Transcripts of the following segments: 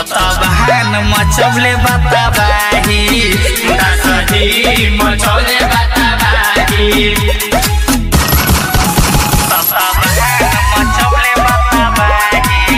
ततबहान मचौले बताबाही दसही मचौले बताबाही ततबहान मचौले बताबाही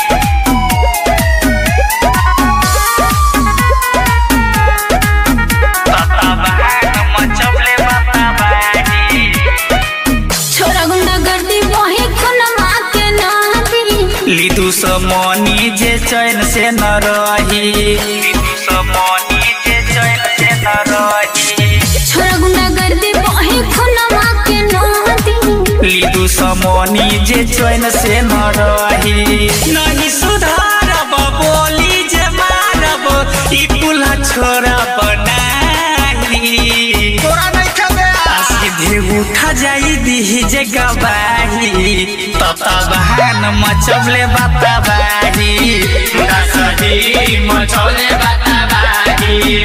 ततबहान मचौले बताबाही छोरा गुंडा गर्दी बहे खुनमा के नदी लिदु समनी जे चैन से न रही लिदु समनी जे चैन से न रही छोरा गुंडा गर्दी बहे खुनमा के नदी लिदु समनी जे चैन से न रही नहीं सुधारब बोली जे मारब ई पुला छोरा बनाही तोरा नहीं खेबे सीधे उठा जाई दिही जे गवाही ततबहान मचबले बताबाही दसही मचौले बताबाही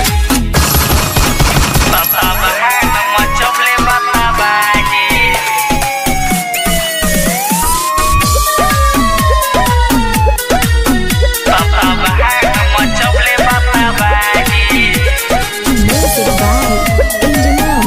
ततबहान मचबले बताबाही ततबहान मचबले बताबाही म्यूजिक बाय इंजनम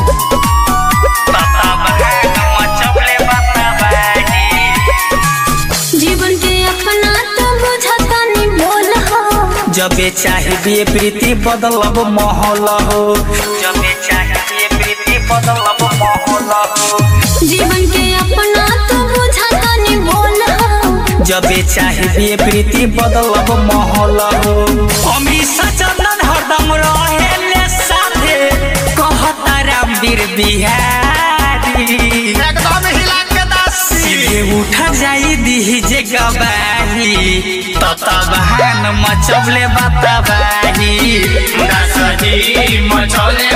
ततबहान मचबले बताबाही जीवन के अपना तो बुझता नहीं बोल हो जबे चाहिए प्रीति बदलब माहौल हो जबे चाहिए प्रीति बदलब माहौल हो जीवन के अपना तो बुझता नहीं बोल हो जबे चाहिए प्रीति बदलब माहौल हो हमेशा चंदन हरदम रहे साथे कहता रामवीर बिहारी एकदम हिला के दसी सीधे उठा जाई दिही जे गवाही ततबहान मचबले बताबाही दसही मचौले